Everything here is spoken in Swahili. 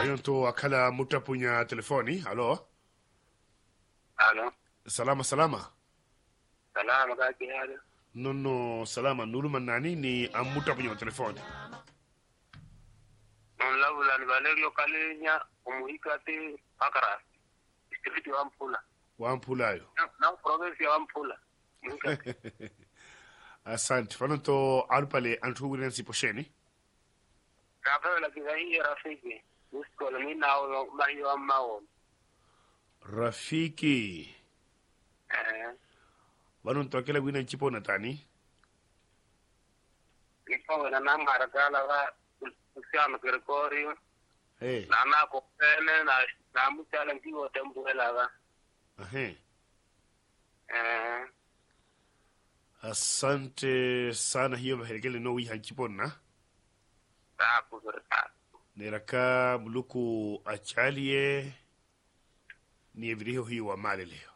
ayonto akhala mutapunya telefoni alo alo salama salama salama kake hada nonno salama nuluma nani ni an mutapunya telefoni non lawulani valerio kalenya umuhikati akara district wa mpula wampulayo Na- na province ya mpula muhikati asante fanonto alupale antuwuren siposheni kapewela kizaiye rafiki usikole minawo mahiyo ammawono rafiki eh vanonto akela wina ncipona tani nipowena namharakala va usiano gregorio hey. nanako pene na namuchala nkiwo tembuela va ahe eh asante sana hiyo vahelekele no wiha nciponna takuzuri sana neraka muluku achalie ni eviriho hiyo wa male leo